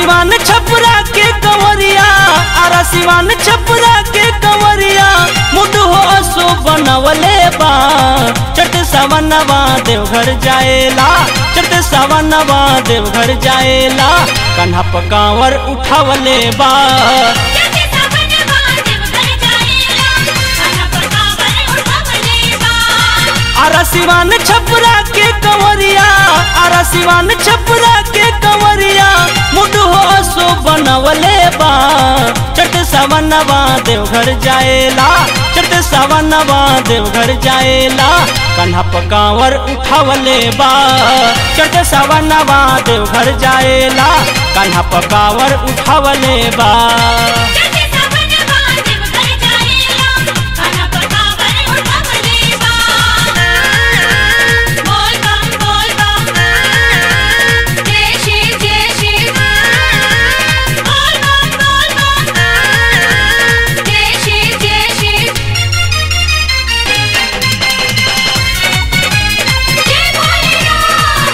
सिवान छपरा के कंवरिया आरा सिवान छपरा के कंवरिया मुड हो सो बनवले बा चट सवनवा देवघर जाएला चट सवनवा देवघर जाएला कन्हा पकावर उठावले बा चटे सावन देव घर जाएला खाना पकावर उठावले बा आरा सिवान छपरा के कंवरिया आरा सिवान छपरा के कंवरिया मुड हो सो बनवले बा चट सवनवा देवघर जाएला चट सवनवा देवघर जाएला कन्हा पकावर उठावले बा चट सवनवा देवघर जाएला कन्हा पकावर उठावले बा चटे सावन देव घर जाएला खाना पकावर उठावले बा बोल बम बोल बम जय श्री जय श्री बोल बम बोल बम जय श्री जय श्री जय भोलेनाथ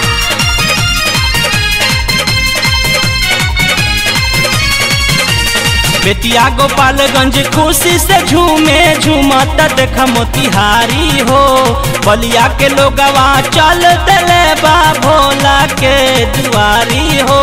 बेतिया गोपालगंज खुशी से झूमे झूमत देख मोतिहारी हो बलिया के लोगवा चल दले बा भोला के दुआरी हो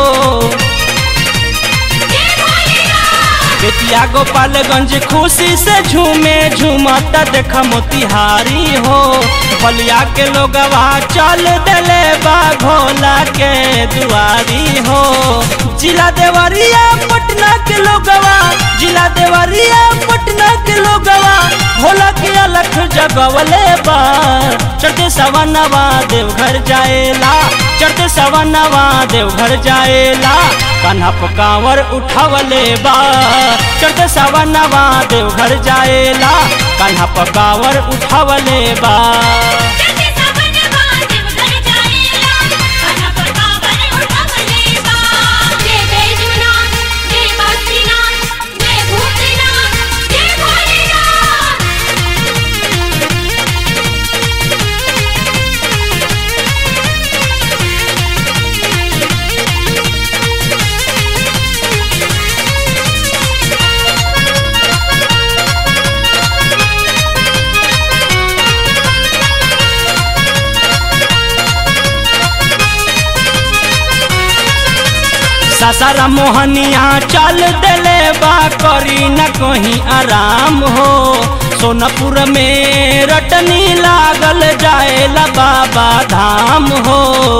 जय भोलेनाथ बेतिया गोपालगंज खुशी से झूमे झूमत देख मोतिहारी हो बलिया के लोगवा चल दले बा भोला के दुआरी हो जिला देवरिया पटना के लोगवा जिला देवरिया पटना के लोगवा भोला के अलख जगवले बा चढ़ते सवनवा देवघर जाएला चढ़ते सवनवा देवघर जाएला कन्हा पकावर उठावले बा चढ़ते सवनवा देवघर जाएला कन्हा पकावर उठावले बा चटे सावन देव घर जाएला खाना पकावर उठावले बा जय बैजनाथ जय बद्रीनाथ जय भूतनाथ जय भोलेनाथ सासारा मोहनिया चल देले बा करी न कहीं आराम हो सोनपुर में रटनी लागल जाएला बाबा धाम हो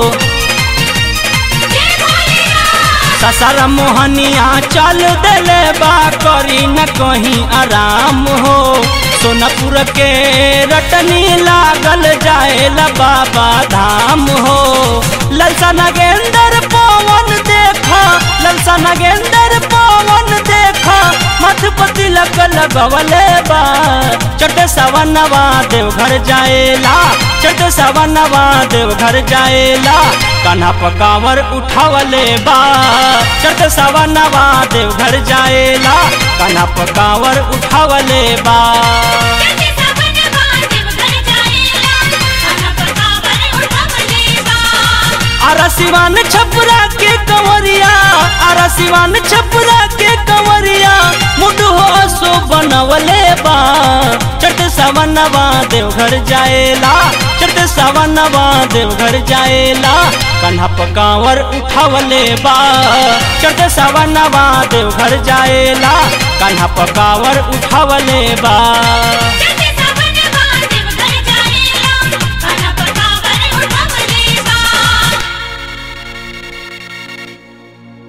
जय भोलेनाथ ससर मोहनिया चल देले बा करी न कहीं आराम हो सोनपुर के रटनी लागल जाएला बाबा धाम हो ललसा नगेंद्र पवन देखा ललसा नगेंद्र पवन देखा मधुपति लग लगवले बा चट सवनवा देवघर जाएला चट सवनवा देवघर जाएला कन्हा पकावर उठावले बा चट सवनवा देवघर जाएला कन्हा पकावर उठावले बा चटे सावन देव घर जाएला खाना पकावर उठावले बा आरा सिवान छपरा के कंवरिया आरा सिवान छपरा के कंवरिया मुड हो सो बनवले बा चट सवनवा देवघर जाएला चट सवनवा देवघर जाएला कन्हा पकावर उठावले बा चट सवनवा देवघर जाएला कन्हा पकावर उठावले बा